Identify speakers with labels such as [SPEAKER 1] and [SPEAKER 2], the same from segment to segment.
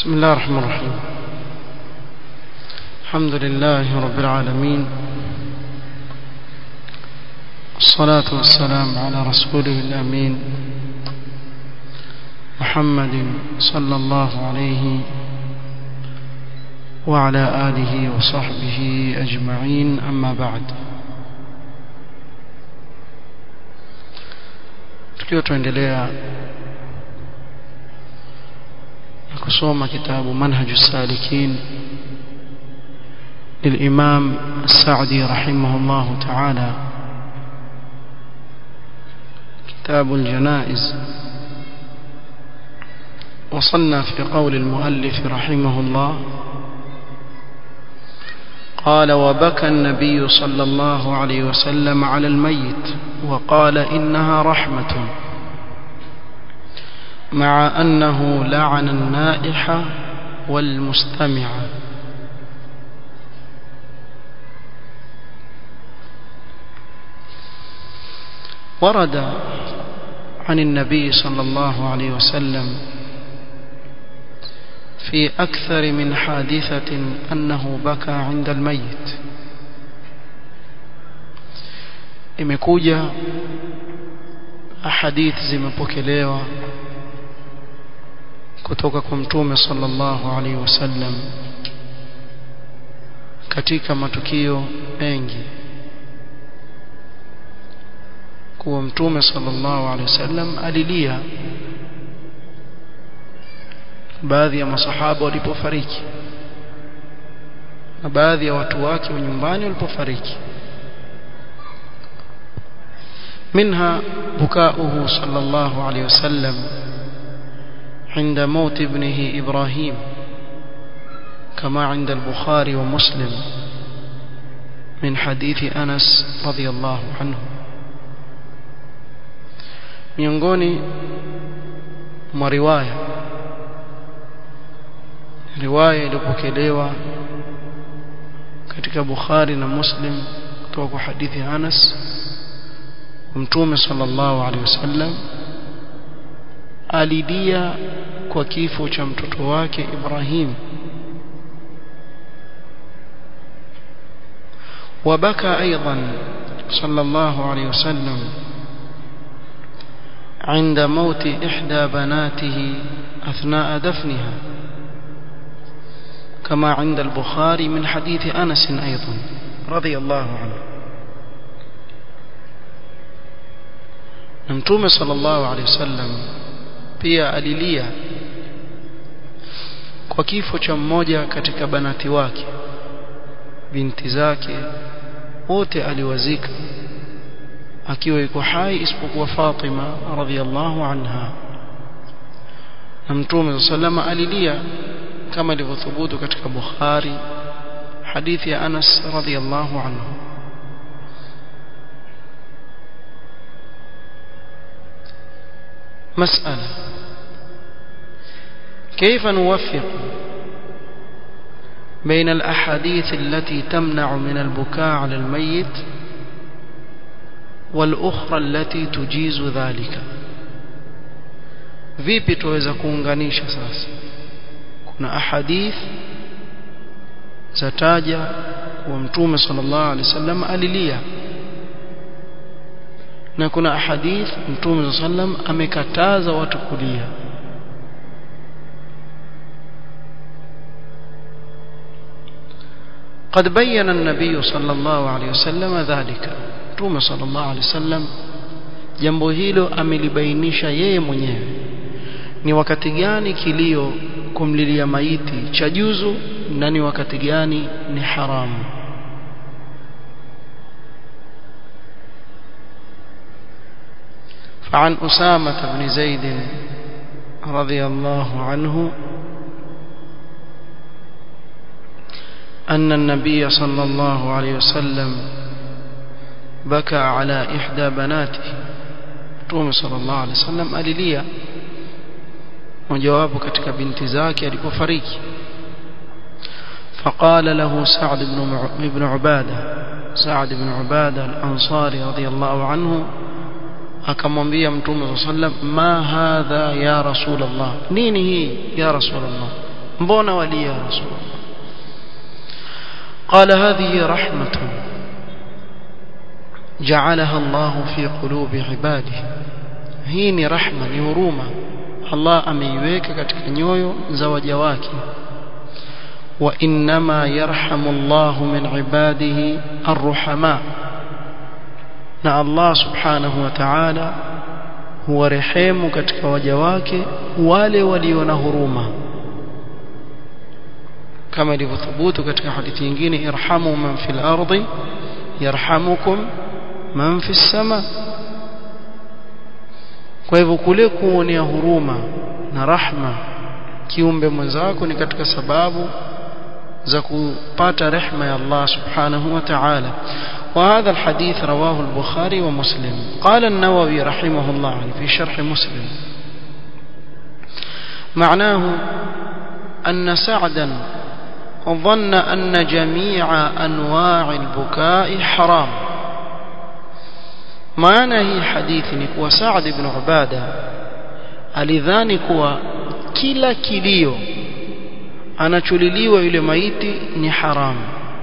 [SPEAKER 1] بسم الله الرحمن الرحيم الحمد لله رب العالمين الصلاة والسلام على رسوله الأمين محمد صلى الله عليه وعلى آله وصحبه أجمعين أما بعد tukiwa tuendelea na kusoma kitabu manhaju salikin للإمام السعدي رحمه الله تعالى كتاب الجنائز وصلنا في قول المؤلف رحمه الله قال وبكى النبي صلى الله عليه وسلم على الميت وقال إنها رحمة مع أنه لعن النائح والمستمع ورد عن النبي صلى الله عليه وسلم في أكثر من حادثة أنه بكى عند الميت imekuja ahadith zimepokelewa kutoka kwa mtume sallallahu alaihi wasallam katika matukio mengi kuwa mtume sallallahu alaihi wasallam alilia baadhi ya masahaba walipofariki na baadhi ya watu wake wa nyumbani walipofariki منها بكاؤه صلى الله عليه وسلم عند موت ابنه إبراهيم كما عند البخاري ومسلم من حديث أنس رضي الله عنه miongoni mwa riwaya riwaya iliyopokelewa katika Bukhari na Muslim kutoka kwa hadithi Anas Mtume sallallahu alaihi wasallam alidia kwa kifo cha mtoto wake Ibrahim وبكى أيضا صلى الله عليه وسلم عند موت إحدى بناته أثناء دفنها كما عند البخاري من حديث أنس أيضا رضي الله عنه Mtume sallallahu alaihi wasallam pia alilia kwa kifo cha mmoja katika banati wake binti zake wote aliwazika akiwa yuko hai isipokuwa Fatima radhiallahu anha na Mtume sallallahu alilia kama ilivyothubutu katika Bukhari hadithi ya Anas radhiallahu anhu مسألة كيف نوفق بين الأحاديث التي تمنع من البكاء على الميت والأخرى التي تجيز ذلك vipi tuweza kuunganisha sasa kuna ahadith zataja kuwa mtume sallallahu alaihi wasallam alilia na kuna ahadith mtume sallam amekataza watu kulia قد بين النبي صلى الله عليه وسلم ذلك mtume صلى الله عليه وسلم jambo hilo amelibainisha yeye mwenyewe ni wakati gani kilio kumlilia maiti cha juzu na ni wakati gani ni haramu فعن أسامة بن زيد رضي الله عنه أن النبي صلى الله عليه وسلم بكى على إحدى بناته تومي صلى الله عليه وسلم أليليا وجوابه كتك بنت زاكي لكفريك فقال له سعد بن عبادة سعد بن عبادة الأنصاري رضي الله عنه akamwambia mtume sallam ma hadha ya rasulullah nini hii ya rasulullah mbona walia ya rasulullah قال هذه رحمة جعلها الله في قلوب عباده hii ni rahma ni huruma Allah ameiweka katika nyoyo za waja wake wa inma yarhamu Allah min ibadihi arruhama na Allah subhanahu wa ta'ala huwarehemu katika waja wake wale walio na huruma kama ilivyothubutu katika hadithi nyingine irhamu man fil ardi yarhamukum man fis sama kwa hivyo kule kuonea huruma na rahma kiumbe mwenzako ni katika sababu za kupata rehma ya Allah subhanahu wa ta'ala وهذا الحديث رواه البخاري ومسلم قال النووي رحمه الله في شرح مسلم معناه أن سعدا ظن أن جميع أنواع البكاء حرام maana hii hadithi ni kuwa Saad ibn Ubada alidhani kuwa kila kilio anacholiliwa yule maiti ni haramu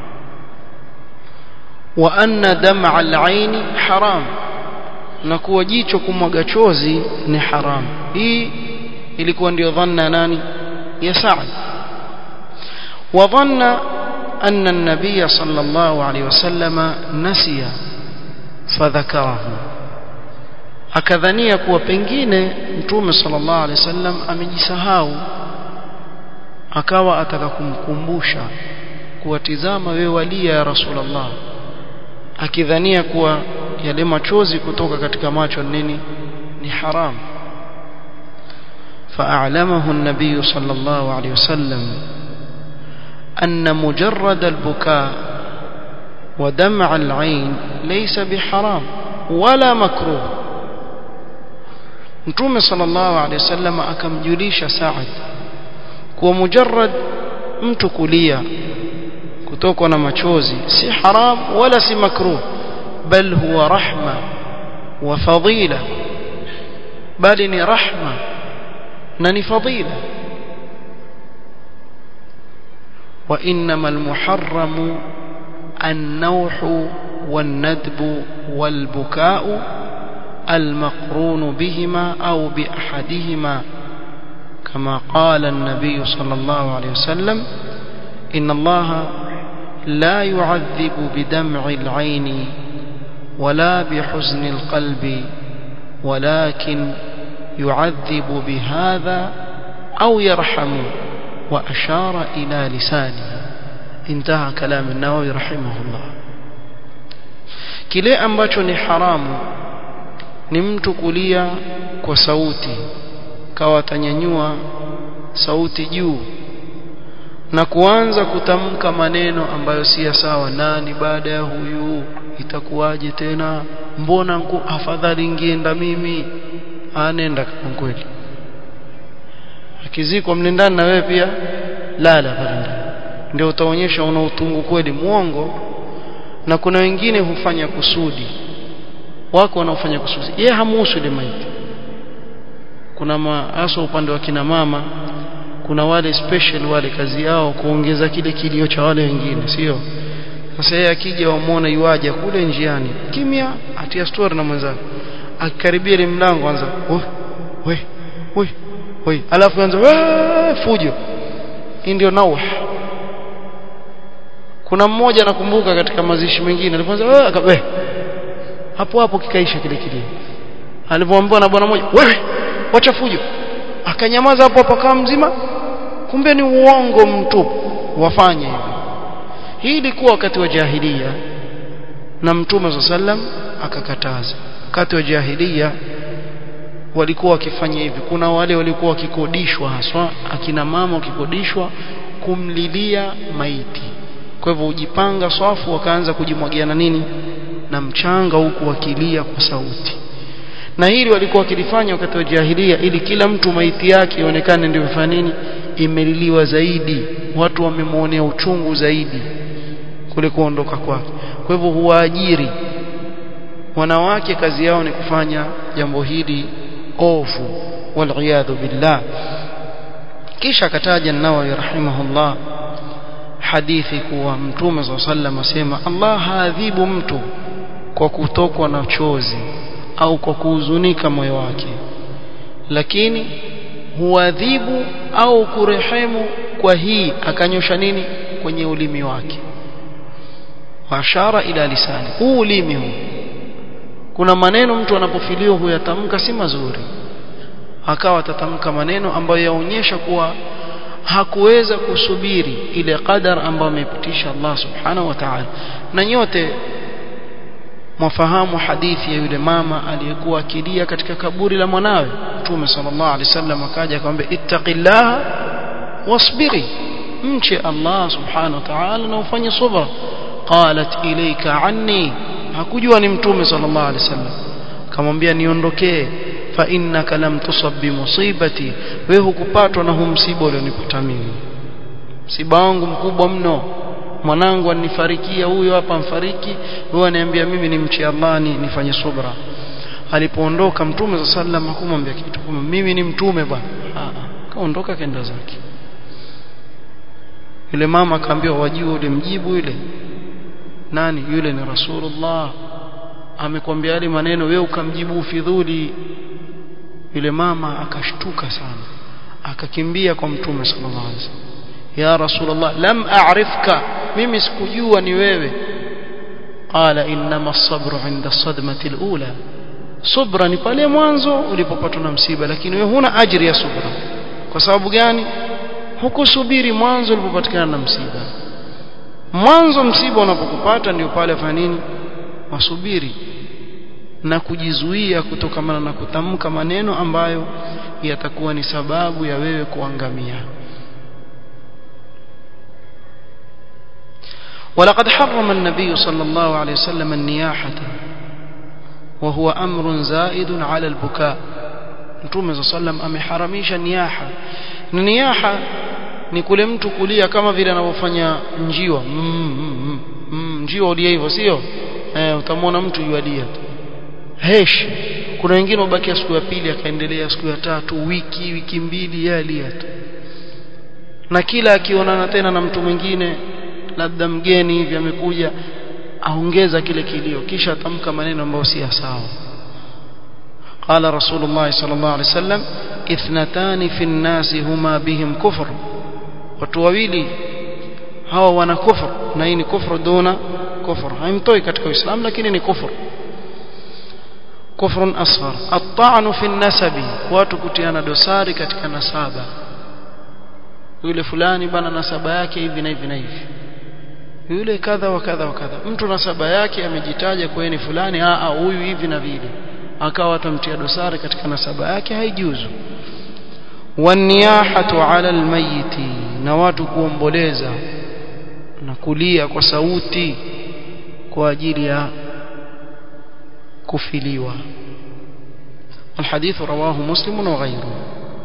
[SPEAKER 1] wa anna dam'a al-aini haram na kuwa jicho kumwaga chozi ni haram hii ilikuwa ndio dhanna nani ya Saad wa dhanna anna an-nabiy sallallahu alayhi wasallam nasiya fadhakarahu akadhania kuwa pengine mtume sallallahu alaihi wasallam amejisahau akawa ataka kumkumbusha kuwatizama wewe walia ya rasulullah akidhania kuwa yale machozi kutoka katika macho nini ni haram فأعلمه النبي صلى الله عليه وسلم أن مجرد البكاء ودمع العين ليس بحرام ولا مكروه Mtume sallallahu alaihi wasallam akamjulisha Saad kuwa mujarrad mtu kulia kutokwa na machozi si haram wala si makruh bal huwa rahma wa fadila bali ni rahma na ni fadila wa innama almuharramu النوح والندب والبكاء المقرون بهما أو بأحدهما كما قال النبي صلى الله عليه وسلم إن الله لا يعذب بدمع العين ولا بحزن القلب ولكن يعذب بهذا أو يرحم وأشار إلى لسانه انتهى كلام النووي رحمه الله kile ambacho ni haramu ni mtu kulia kwa sauti kawa atanyanyua sauti juu na kuanza kutamka maneno ambayo si sawa nani baada ya huyu itakuwaje tena mbona nku afadhali ngienda mimi anenda kama kweli akizikwa mlindani na wewe pia lala pale ndani ndio utaonyesha una utungu kweli muongo na kuna wengine hufanya kusudi wako wanaofanya kusudi yeye hamuhusu ile maiti kuna hasa upande wa kina mama kuna wale special wale kazi yao kuongeza kile kilio cha wale wengine sio sasa yeye akija wamuona yuaja kule njiani kimya atia story na mwenzake akikaribia ile mlango anza we we we we alafu anza fujo hii ndio nauh kuna mmoja nakumbuka katika mazishi mengine alipoanza akabe hapo hapo kikaisha kile kilio alipoambiwa na bwana mmoja wewe wacha fujo akanyamaza hapo hapo kama mzima kumbe ni uongo mtupu wafanye hivi hii ilikuwa wakati wa jahilia na mtume sallam akakataza wakati wa jahilia walikuwa wakifanya hivi kuna wale walikuwa wakikodishwa haswa akina mama wakikodishwa kumlilia maiti kwa hivyo ujipanga swafu wakaanza kujimwagiana nini na mchanga huku wakilia kwa sauti na hili walikuwa wakilifanya wakati wa jahilia ili kila mtu maiti yake ionekane ndio imefanya nini imeliliwa zaidi watu wamemwonea uchungu zaidi kule kuondoka kwake kwa hivyo huwaajiri wanawake kazi yao ni kufanya jambo hili ofu waliyadhu billah kisha akataja Nawawi rahimahullah hadithi kuwa mtume swalla sallam asema Allah haadhibu mtu kwa kutokwa na chozi au kwa kuhuzunika moyo wake lakini huadhibu au kurehemu kwa hii akanyosha nini kwenye ulimi wake washara ila lisani huu ulimi huu kuna maneno mtu anapofiliwa huyatamka si mazuri akawa atatamka maneno ambayo yaonyesha kuwa hakuweza kusubiri ile qadar ambayo amepitisha Allah subhanahu wa ta'ala na nyote mwafahamu hadithi ya yule mama aliyekuwa akilia katika kaburi la mwanawe Mtume sallallahu alaihi wasallam akaja akamwambia ittaqillaha wasbiri mche Allah subhanahu wa ta'ala na ufanye subra qalat ilayka anni hakujua ni mtume sallallahu alaihi wasallam akamwambia niondokee fa innaka lam tusab bi musibati wewe hukupatwa na huu msiba ulionipata mimi msiba wangu mkubwa mno mwanangu anifarikia huyo hapa mfariki wewe ananiambia mimi ni mche Allah ni nifanye subra alipoondoka mtume sallallahu alaihi wasallam hakumwambia kitu kama mimi ni mtume bwana kaondoka kaenda zake yule mama akaambiwa wajua ule mjibu yule nani yule ni rasulullah amekwambia yale maneno wewe ukamjibu ufidhuli yule mama akashtuka sana akakimbia kwa mtume sallallahu alaihi wasallam ya rasulullah lam a'rifka mimi sikujua ni wewe qala inma as-sabru 'inda as-sadmati al-ula subra ni pale mwanzo ulipopatwa na msiba lakini wewe huna ajiri ya subra kwa sababu gani hukusubiri mwanzo ulipopatikana na msiba mwanzo msiba unapokupata ndio pale fanya nini wasubiri na kujizuia kutokamana na kutamka maneno ambayo yatakuwa ni sababu ya wewe kuangamia ولقد حرم النبي صلى الله عليه وسلم النياحة وهو أمر زائد على البكاء Mtume صلى الله عليه وسلم ameharamisha niyaha niyaha ni kule mtu kulia kama vile anavyofanya njiwa mm, mm, mm, mm, njiwa ulia hivyo sio eh, utamwona mtu yualia tu hesh kuna wengine wabakia siku ya pili akaendelea siku ya tatu wiki wiki mbili yalia tu na kila akionana tena na mtu mwingine labda mgeni hivi amekuja aongeza kile kilio kisha atamka maneno ambayo si sawa قال رسول الله صلى الله عليه وسلم اثنتان في الناس هما بهم كفر watu wawili hawa wana kufur na hii ni kufru duna kufur haimtoi katika uislamu lakini ni kufur kufrun asghar at-ta'nu fi nasabi watu kutiana dosari katika nasaba yule fulani bana nasaba yake hivi na hivi na hivi yule kadha wa kadha wa kadha mtu nasaba yake amejitaja kwa ni fulani a a huyu hivi na vile akawa atamtia dosari katika nasaba yake haijuzu waniyahatu ala almayiti na watu kuomboleza na kulia kwa sauti kwa ajili ya kufiliwa الحديث رواه مسلم وغيره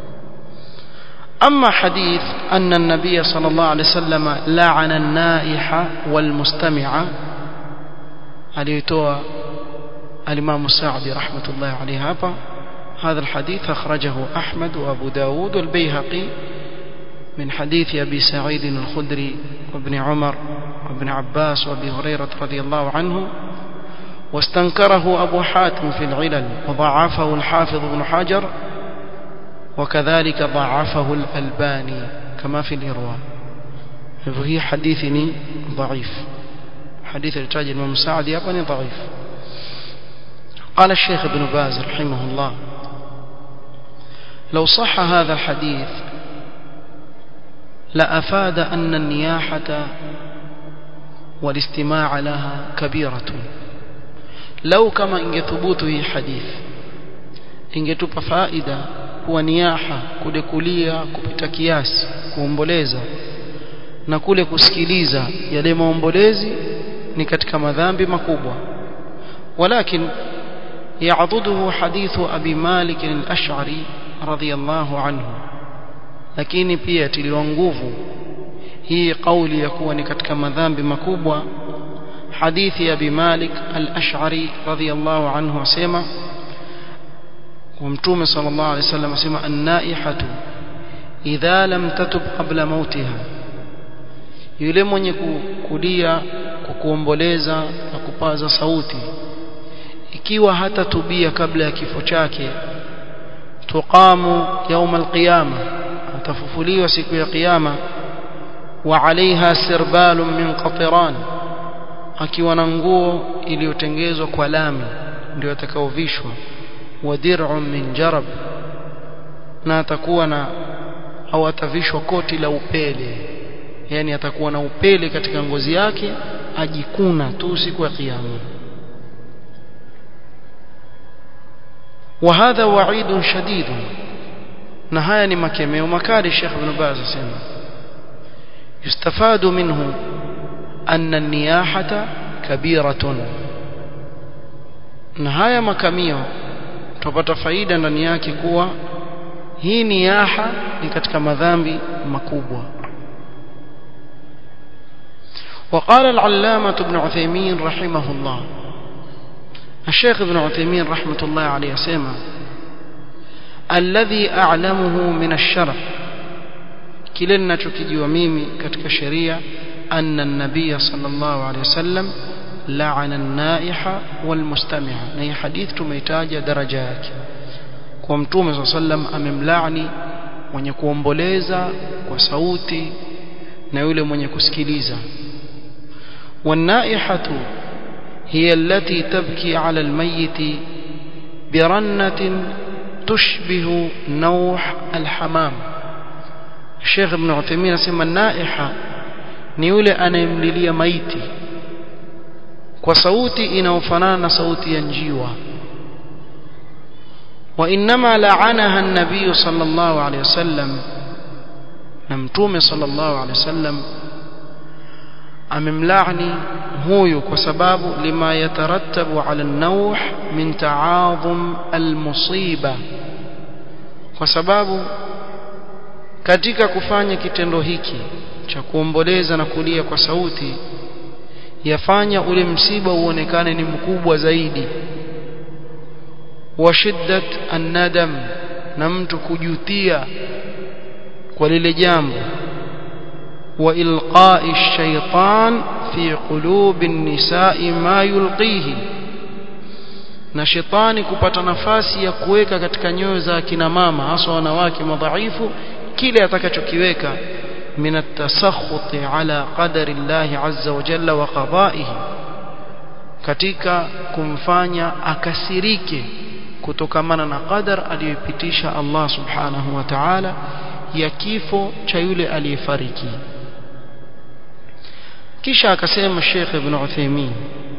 [SPEAKER 1] أما حديث أن النبي صلى الله عليه وسلم لعن النائح والمستمع عليتوى الإمام الساعدي رحمة الله عليه هذا هذا الحديث أخرجه أحمد وأبو داود والبيهقي من حديث أبي سعيد الخدري وابن عمر وابن عباس وابي هريرة رضي الله عنه واستنكره أبو حاتم في العلل وضعفه الحافظ بن حجر وكذلك ضعفه الألباني كما في الإرواء فهي حديثني ضعيف حديث التاج الإمام سعد يابني ضعيف قال الشيخ ابن باز رحمه الله لو صح هذا الحديث لأفاد أن النياحة والاستماع لها كبيرة لو كما إن ثبوته حديث ingetupa faida kuwa niyaha kule kulia kupita kiasi kuomboleza na kule kusikiliza yale maombolezi ni katika madhambi makubwa walakin يعضده حديث أبي مالك الأشعري رضي الله عنه lakini pia tiliwa nguvu hii kauli ya kuwa ni katika madhambi makubwa hadithi ya Abi Malik al-Ash'ari radhiyallahu anhu asema wa mtume sallallahu alayhi wasallam asema an-naihatu idha lam tatub qabla mautiha yule mwenye kulia kwa kuomboleza na kupaza sauti ikiwa hatatubia kabla ya kifo chake tuqamu يوم القيامه atafufuliwa siku ya kiyama wa alaiha sirbalun min qatiran akiwa na nguo iliyotengezwa kwa lami ndio atakaovishwa wa dir'un min jarab na atakuwa na au atavishwa koti la upele yani atakuwa na upele katika ngozi yake ajikuna tu siku ya kiyama وهذا وعيد شديد na haya ni makemeo makali Sheikh Ibn Baz asema yustafadu minhu anna an-niyahata kabiratun na haya makamio tupata faida ndani yake kuwa hii niyaha ni katika madhambi makubwa وقال العلامة ابن عثيمين رحمه الله الشيخ ابن عثيمين رحمة الله عليه سيما الذي أعلمه من الشرع كلنا تكجي وميمي كتك شريع أن النبي صلى الله عليه وسلم لعن النائحة والمستمع نهي حديث تميتاج درجات ومتوم صلى الله عليه وسلم أمملعني mwenye kuomboleza kwa sauti na yule mwenye kusikiliza والنائحة هي التي تبكي على الميت برنة تشبه نوح الحمام الشيخ ابن عثيمين اسمى النائحة ni yule anayemlilia maiti kwa sauti inayofanana na sauti ya njiwa وإنما لعنها النبي صلى الله عليه وسلم نمتوم صلى الله عليه وسلم amemlaani huyu kwa sababu lima yatarattabu ala an-nawh min ta'adhum al-musiba kwa sababu katika kufanya kitendo hiki cha kuomboleza na kulia kwa sauti yafanya ule msiba uonekane ni mkubwa zaidi wa shiddat an-nadam na mtu kujutia kwa lile jambo وإلقاء الشيطان في قلوب النساء ما يلقيه na shetani kupata nafasi ya kuweka katika nyoyo za kina mama hasa wanawake madhaifu kile atakachokiweka min at-tasakhuti ala qadari Allah azza wa jalla wa qada'ihi katika kumfanya akasirike kutokamana na qadar aliyopitisha Allah subhanahu wa ta'ala ya kifo cha yule aliyefariki kisha akasema Sheikh Ibn Uthaymeen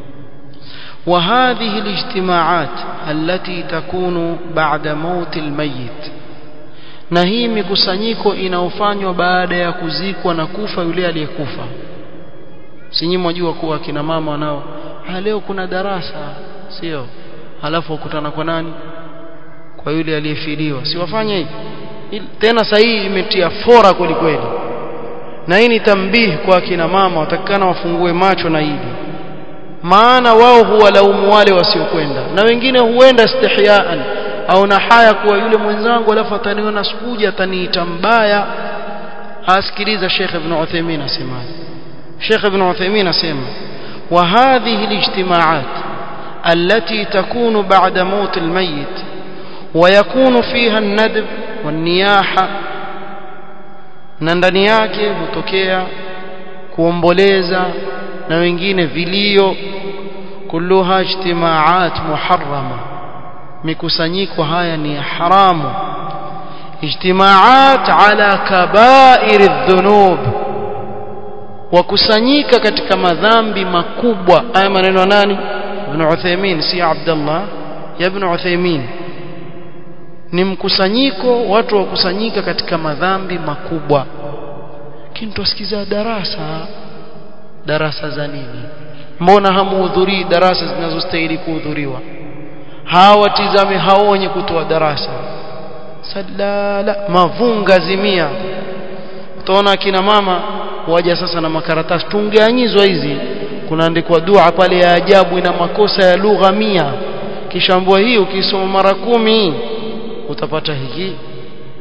[SPEAKER 1] وهذه الاجتماعات التي تكون بعد موت الميت na hii mikusanyiko inaofanywa baada ya kuzikwa na kufa yule aliyekufa sinyi mwajua kuwa kina mama wanao leo kuna darasa sio halafu ukutana kwa nani kwa yule aliyefiliwa si wafanye hivi tena sahihi imetia fora kweli kweli na hii ni tambihi kwa kina mama watakikana wafungue macho na hili maana wao huwalaumu wale wasiokwenda na wengine huenda istihyaan au na haya kuwa yule mwenzangu alafu ataniona sikuja ataniita mbaya asikiliza Sheikh Ibn Uthaymeen asema Sheikh Ibn Uthaymeen asema wa hadhihi alijtimaat التي تكون بعد موت الميت ويكون فيها الندب والنياحة na ndani yake hutokea kuomboleza na wengine vilio kulluha ijtimaat muharrama mikusanyiko haya ni haramu ijtimaat ala kabair adh-dhunub wakusanyika katika madhambi makubwa haya maneno nani ibn Uthaymeen si Abdullah ya ibn Uthaymeen ni mkusanyiko watu wakusanyika katika madhambi makubwa lakini tusikiza darasa darasa za nini mbona hamuhudhurii darasa zinazostahili kuhudhuriwa hawatizame hao wenye kutoa darasa sadala mavunga zimia utaona kina mama waja sasa na makaratasi tungeanyizwa hizi kunaandikwa dua pale ya ajabu ina makosa ya lugha mia kisha mbwa hii ukisoma mara kumi utapata hiki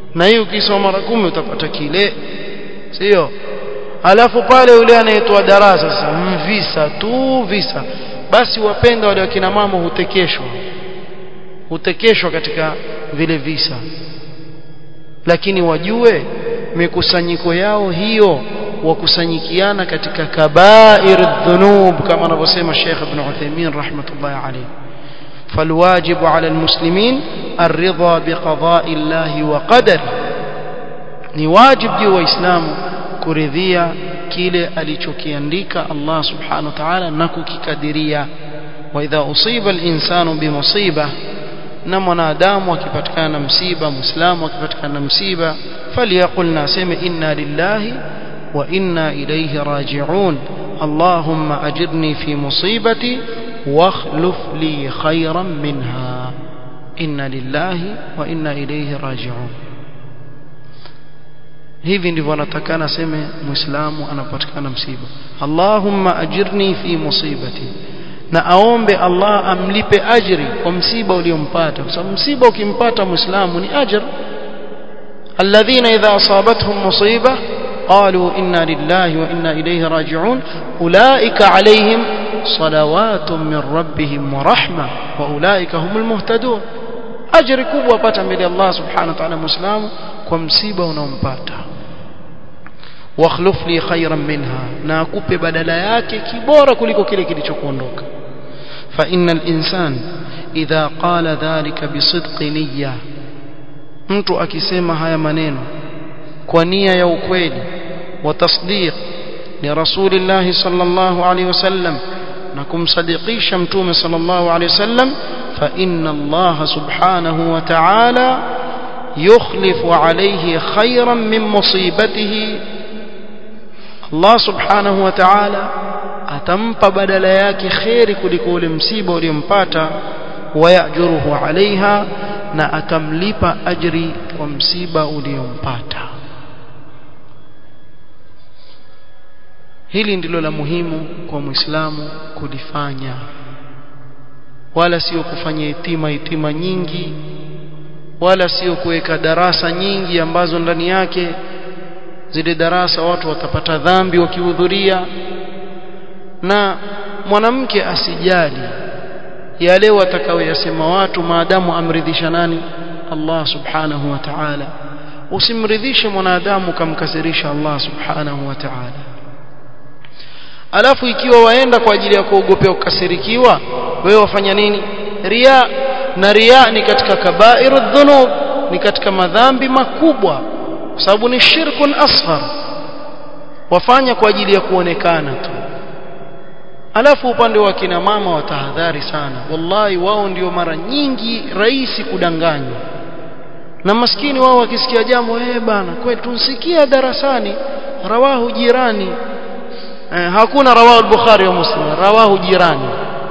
[SPEAKER 1] na hii ukisoma mara kumi utapata kile sio alafu pale yule anayetoa darasa sasa visa tu visa basi wapenda wale wakina mama hutekeshwa hutekeshwa katika vile visa lakini wajue mikusanyiko yao hiyo wakusanyikiana katika kabair dhunub kama anavyosema Sheikh Ibn Uthaymeen rahmatullahi alayhi فالواجب على المسلمين الرضا بقضاء الله وقدره ni wajib juu waislamu kuridhia kile alichokiandika Allah subhanahu wa ta'ala na kukikadiria wa idha usiba al-insanu bimusiba na mwanadamu akipatikana na msiba muislamu akipatikana na msiba falyaqul naseme inna lillahi wa inna ilayhi raji'un allahumma ajirni fi musibati واخلف لي خيرا منها إنا لله وإنا إليه راجعون hivi ndivyo anatakana aseme muislamu anapatikana msiba Allahumma ajirni fi musibati na aombe Allah amlipe ajri kwa msiba uliompata kwa sababu msiba ukimpata muislamu ni ajr alladhina idha asabatuhum musiba qalu inna lillahi wa inna ilayhi raji'un ulaika alayhim صلوات من ربهم ورحمة وأولئك هم المهتدون أجر كبوة pata mbele Allah subhanahu wa ta'ala muislamu kwa msiba unaompata wakhluf li khayran minha na akupe badala yake kibora kuliko kile kilichokuondoka fa innal insan idha qala dhalika bisidqi niyya mtu akisema haya maneno kwa nia ya ukweli wa tasdiq li rasulillahi sallallahu alayhi wasallam na kumsadikisha mtume sallallahu alayhi wasallam fa inna Allah subhanahu wa ta'ala yukhlifu alayhi khayran min musibatihi Allah subhanahu wa ta'ala atampa badala yake khairi kuliko ule msiba uliompata wayajuruhu alaiha na akamlipa ajri kwa msiba uliompata hili ndilo la muhimu kwa muislamu kulifanya wala sio kufanya hitima hitima nyingi wala sio kuweka darasa nyingi ambazo ndani yake zile darasa watu watapata dhambi wakihudhuria na mwanamke asijali yale watakayoyasema watu maadamu amridhisha nani Allah subhanahu wa ta'ala usimridhishe mwanadamu kamkasirisha Allah subhanahu wa ta'ala alafu ikiwa waenda kwa ajili ya kuogopea kukasirikiwa wewe wafanya nini ria na ria ni katika kabairu dhunub ni katika madhambi makubwa kwa sababu ni shirkun asghar wafanya kwa ajili ya kuonekana tu alafu upande wa kina mama watahadhari sana wallahi wao ndio mara nyingi rahisi kudanganywa na maskini wao wakisikia jambo eh bana kwetu nsikia darasani rawahu jirani eh, hakuna rawahu al-bukhari wa muslim rawahu jirani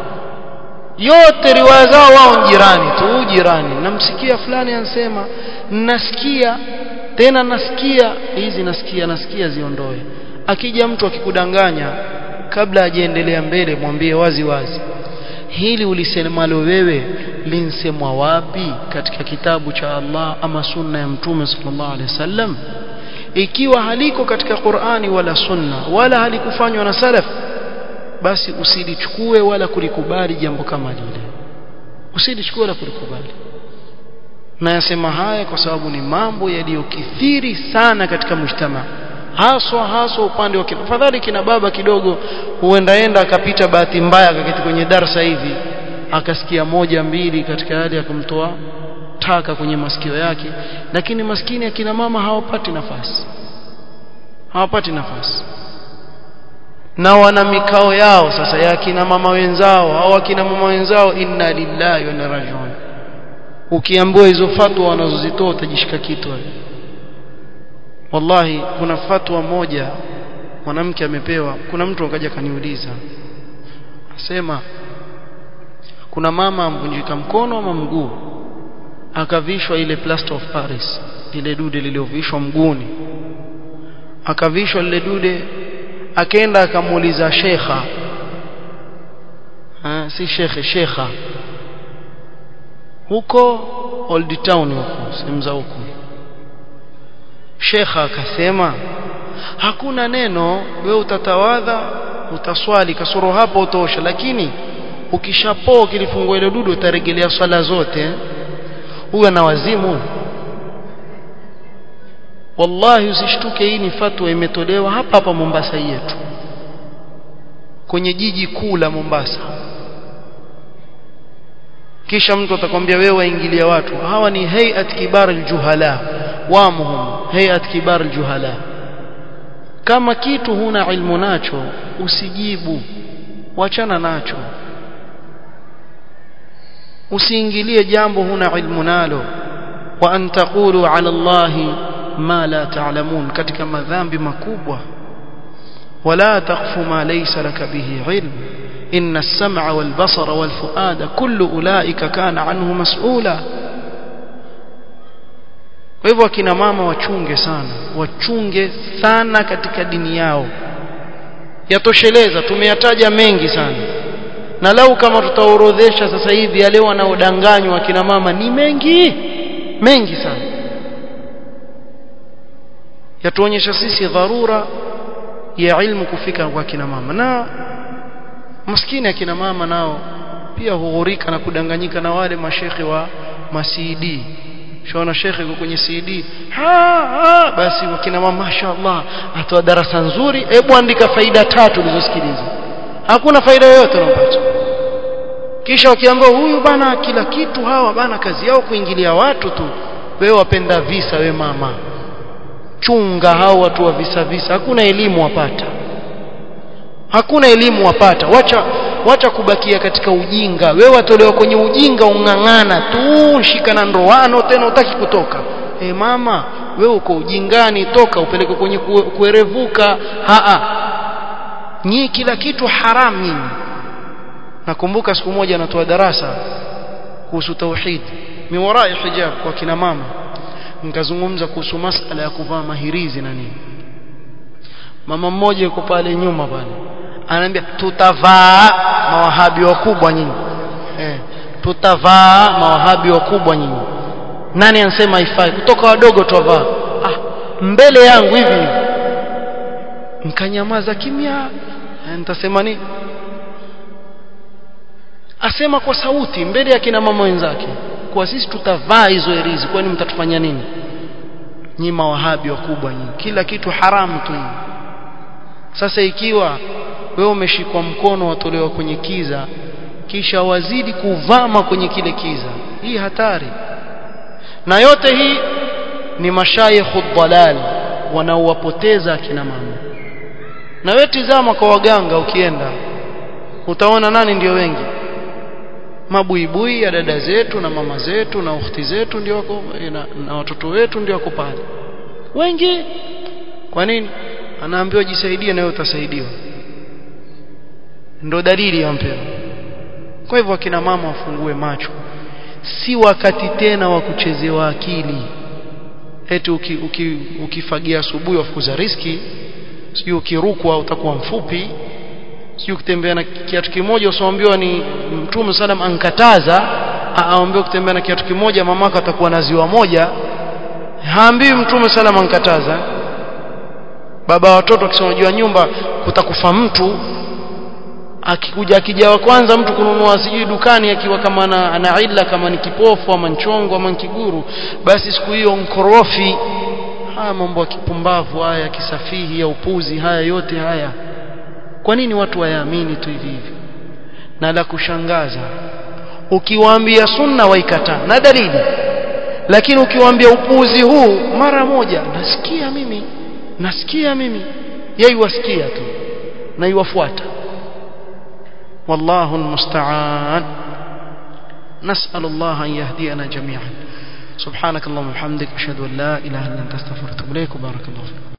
[SPEAKER 1] yote riwaya zao wao jirani tu jirani namsikia fulani ansema nasikia tena nasikia hizi nasikia nasikia ziondoe akija mtu akikudanganya kabla hajaendelea mbele mwambie wazi wazi hili ulisemalo wewe linsemwa wapi katika kitabu cha Allah ama sunna ya mtume sallallahu alaihi wasallam ikiwa haliko katika Qur'ani wala sunna wala halikufanywa na salaf basi usilichukue wala kulikubali jambo kama lile usilichukue wala kulikubali na yasema haya kwa sababu ni mambo yaliyokithiri sana katika mujtama haswa haswa upande wa kina fadhali kina baba kidogo huendaenda akapita bahati mbaya akaketi kwenye darsa hivi akasikia moja mbili katika hali ya kumtoa taka kwenye masikio yake lakini maskini akina mama hawapati nafasi hawapati nafasi na wana mikao yao sasa ya akina mama wenzao au akina mama wenzao inna lillahi wa inna rajiun ukiambiwa hizo fatwa wanazozitoa utajishika kitu wallahi kuna fatwa moja mwanamke amepewa kuna mtu akaja kaniuliza asema kuna mama amvunjika mkono ama mguu akavishwa ile plaster of paris ile dude lililovishwa mguuni akavishwa lile dude akaenda akamuuliza shekha ha, si shekhe shekha huko old town huko sehemu za huko shekha akasema hakuna neno wewe utatawadha utaswali kasoro hapo utosha lakini ukishapoa kilifungua ile dudu utarejelea swala zote huyo na wazimu wallahi usishtuke hii ni fatwa imetolewa hapa hapa Mombasa yetu kwenye jiji kuu la Mombasa kisha mtu atakwambia wewe waingilia watu hawa ni hayat kibar aljuhala wamuhum hayat kibar aljuhala kama kitu huna ilmu nacho usijibu wachana nacho usiingilie jambo huna ilmu nalo wa an taqulu ala allahi ma la ta'lamun katika madhambi makubwa wala taqfu ma laysa laka bihi ilm inna as-sam'a wal basara wal fuada kullu ulaika kana anhu mas'ula kwa hivyo akina mama wachunge sana wachunge sana katika dini yao yatosheleza tumeyataja mengi sana na lau kama tutaorodhesha sasa hivi yale wanaodanganywa akina mama ni mengi mengi sana yatuonyesha sisi dharura ya ilmu kufika kwa kina mama na maskini akina mama nao pia hughurika na kudanganyika na wale mashekhe wa masidi shaona shekhe yuko kwenye CD ha, ha basi wakina mama mashaallah atoa darasa nzuri hebu andika faida tatu ulizosikiliza hakuna faida yoyote unapata kisha wakiambia huyu bana kila kitu hawa bana kazi yao kuingilia watu tu wewe wapenda visa we mama chunga hao watu wa visa visa hakuna elimu wapata hakuna elimu wapata wacha wacha kubakia katika ujinga wewe watolewa kwenye ujinga ung'ang'ana tu shika na ndoano tena utaki kutoka e mama wewe uko ujingani toka upeleke kwenye kuerevuka haa nyi kila kitu haram nyinyi nakumbuka siku moja anatoa darasa kuhusu tauhid miwarai hijab kwa kina mama nikazungumza kuhusu masala ya kuvaa mahirizi na nini mama mmoja yuko pale nyuma pale anaambia tutavaa mawahabi wakubwa nyinyi eh, tutavaa mawahabi wakubwa nyinyi nani anasema haifai kutoka wadogo tutavaa ah, mbele yangu hivi hivi nkanyamaza kimya nitasema nini asema kwa sauti mbele ya kina mama wenzake kwa sisi tutavaa hizo herizi kwani mtatufanya nini nyi mawahabi wakubwa nyinyi kila kitu haramu tu sasa ikiwa wewe umeshikwa mkono watolewa kwenye kiza kisha wazidi kuvama kwenye kile kiza hii hatari na yote hii ni mashayikhu dhalal wanaowapoteza akina mama na wewe tizama kwa waganga ukienda utaona nani ndio wengi mabuibui ya dada zetu na mama zetu na ukhti zetu ndio wako na, na watoto wetu ndio wako pale wengi kwa nini anaambiwa jisaidie na wewe utasaidiwa ndo dalili ya mpira kwa hivyo akina mama wafungue macho si wakati tena wa kuchezewa akili eti uki, uki, ukifagia asubuhi wafukuza riski sijui ukirukwa utakuwa mfupi sijui ukitembea na kiatu kimoja usiambiwa ni mtume salam ankataza aambiwa kutembea na kiatu kimoja mamako atakuwa na ziwa moja haambiwi mtume salam ankataza baba watoto akisema jua nyumba kutakufa mtu akikuja akija wa kwanza mtu kununua sijui dukani akiwa kama ana, ana illa kama ni kipofu ama nchongo ama kiguru basi siku hiyo nkorofi haya mambo ya kipumbavu haya ya kisafihi ya upuzi haya yote haya kwa nini watu wayaamini tu hivi hivi na la kushangaza ukiwaambia sunna waikataa na dalili lakini ukiwaambia upuzi huu mara moja nasikia mimi nasikia mimi yeye wasikia tu na iwafuata والله المستعان نسأل الله أن يهدينا جميعا سبحانك اللهم وبحمدك أشهد أن لا إله إلا أنت استغفرك وأتوب إليك وبارك الله فيك